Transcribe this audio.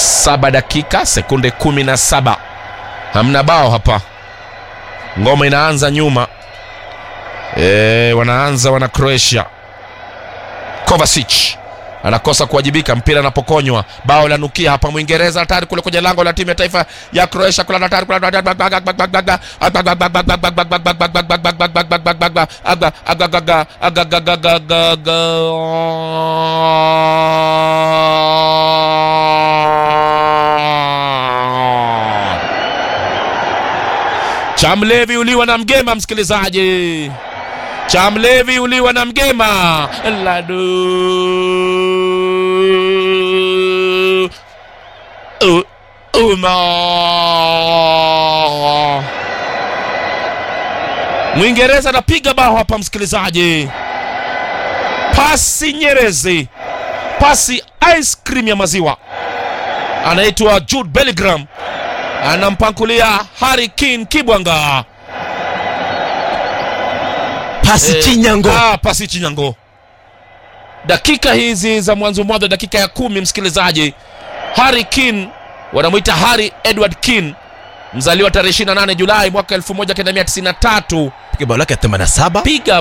saba dakika sekunde kumi na saba hamna bao hapa ngoma inaanza nyuma e, wanaanza wana croatia Kovacic anakosa kuwajibika, mpira anapokonywa, bao la nukia hapa. Mwingereza hatari kule kwenye lango la timu ya taifa ya Croatia, kula hatari kula Chamlevi uliwa na mgema, msikilizaji. Chamlevi uliwa na mgema Ladu U- Uma Mwingereza anapiga bao hapa msikilizaji, pasi nyerezi, pasi ice cream ya maziwa. Anaitwa Jude Bellingham, anampankulia Harry Kane Kibwanga pasi Eh, chinyango Ah, pasi Chinyango. Dakika hizi za mwanzo mwanzo, dakika ya kumi, msikilizaji, Harry Kane wanamwita Harry Edward Kane, mzaliwa tarehe 28 Julai mwaka 1993, piga bao lake ya 87 piga